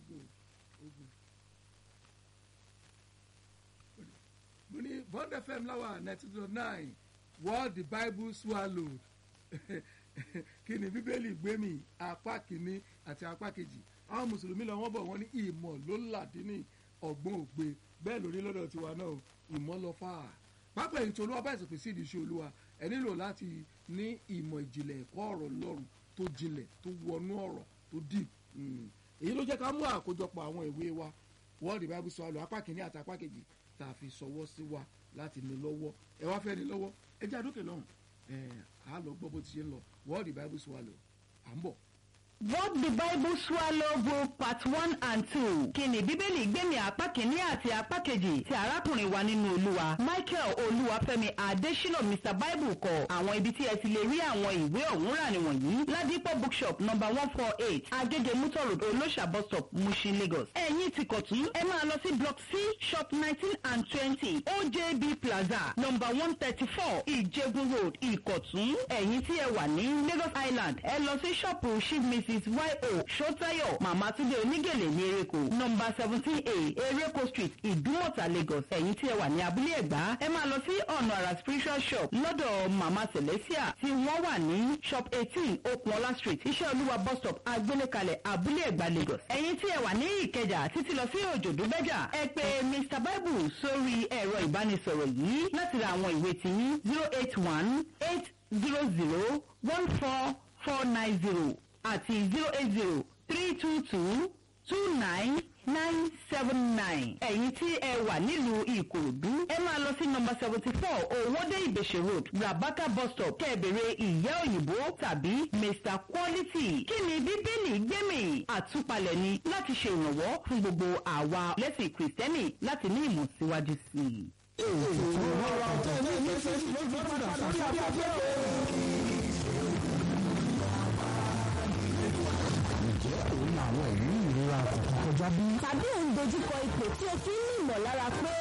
ogun ogun mo ní bond fm láwà ninety two nine what the bible swallowed kí ni bíbélì gbé mi apá kìíní àti apá kejì àwọn mùsùlùmí lọ wọ́n bọ̀ wọ́n ní ìmọ̀ ló làdínní ọ̀gbọ́n ògbé bẹ́ẹ̀ lórí lọ́dọ̀ tiwa náà ìmọ̀ lọ fà á pápá èyí tí olúwa bá ìsìnkú sí ìdí iṣẹ́ olúwa ẹ nílò láti ní ìmọ̀ ìjìnlẹ̀ ẹ̀kọ́ ọ̀rọ̀ lọ́rùn tó jinlẹ̀ tó wọnú ọ̀rọ̀ tó deep èyí ló jẹ́ ká mú àkójọpọ̀ àwọn ìwé wa world bible swallow apá kìíní àti apá kejì tá a fi sọwọ́ sí wa láti ní lọ́wọ́ ẹ wá fẹ́ ní lọ́wọ́ ẹ jẹ́ àdókè lọ́hùn ẹ á lọ gbọ́ bó ti ṣe ń lọ world bible swallow à ń bọ̀. What the Bible Swallow Book Part One and Two. Kí ni Bíbélì gbẹ̀mí apá kìíní àti apá kejì ti arákùnrin wa nínú Olúwa. Michael Olúwafẹ́mi Adésínà Mr Bible kọ. Àwọn ibi tí ẹ ti lè rí àwọn ìwé ọ̀hún rà nìwọ̀nyí. Ládìpọ̀ bookshop number one four eight Agége Mutor Road Olóṣà bus stop Mushin Lagos. Ẹ̀yin ti kọ̀tún ẹ máa lọ sí block C shop nineteen and twenty OJB Plaza number one thirty four Ìjẹ̀bú Road Ìkọ̀tún. Ẹ̀yin tí ẹ wà ní Lagos Island ẹ lọ sí ṣọ́ọ̀pù Chief Mrs yo Ṣótáyọ̀ Màmá Túndé Onígèlè ní Ereko nọmba seventeen A Ereko street Ìdúmọ̀tà Lagos ẹ̀yin tí ẹ wà ní abúlé Ẹ̀gbá ẹ máa lọ sí ọ̀nà àrà spiritual shop lọ́dọ̀ Màmá Celestia tí wọ́n wà ní shop eighteen Okunola street Iṣẹ́ Olúwa bus stop Agbélékalẹ̀ abúlé Ẹ̀gbá Lagos ẹ̀yin tí ẹ wà ní Ìkẹjà títí lọ sí Òjòdú Bẹ́jà ẹ pè Mr Bible sórí ẹ̀rọ ìbánisọ̀rọ̀ yìí láti ra àwọn ìwé tiyín zero eight one eight zero zero one four four nine zero àti zero eight zero three two two two nine nine seven nine. ẹ̀yin tí ẹ wà nílùú ìkòròdú ẹ máa lọ sí nọmba seventy four owóde ìbèṣe road rabaka bus stop kẹ́ẹ̀bẹ̀rẹ̀ ìyá òyìnbó tàbí mr quality. kí ni bíbélì gbẹ̀mí àtúpalẹ̀ ni láti ṣe ìrànwọ́ fún gbogbo àwa lẹ́sìn kìrìsìtẹ́nì láti ní ìmọ̀ síwájú sí i. ètò ìrora ọ̀tẹ̀ ní ilé iṣẹ́ ló padà sórí afẹ́fẹ́ ǹjẹ́ òun àwọn ìrírí ìrora kọ̀ọ̀kan kọjá bí? tàbí òun dojúkọ ipò tí o fi ń ní